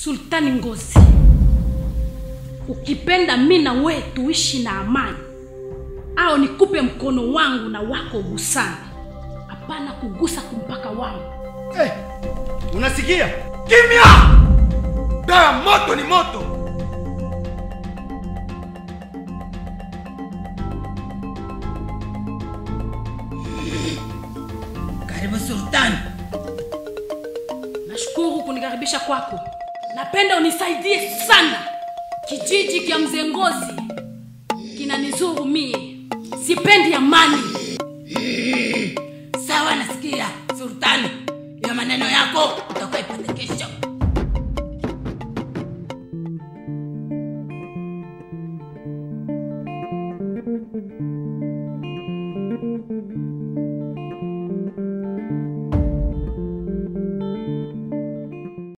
Sultani Ngozi, ukipenda mi na wewe tuishi na amani, au nikupe mkono wangu na wako ugusane, hapana kugusa kumpaka wangu. hey, unasikia kimya dawa moto ni moto Karibu Sultani. Nashukuru kunikaribisha kwako. Napenda unisaidie sana. Kijiji kya mzee Ngozi kinanizuru mie, sipendi amani. Sawa, nasikia Sultani, ya maneno yako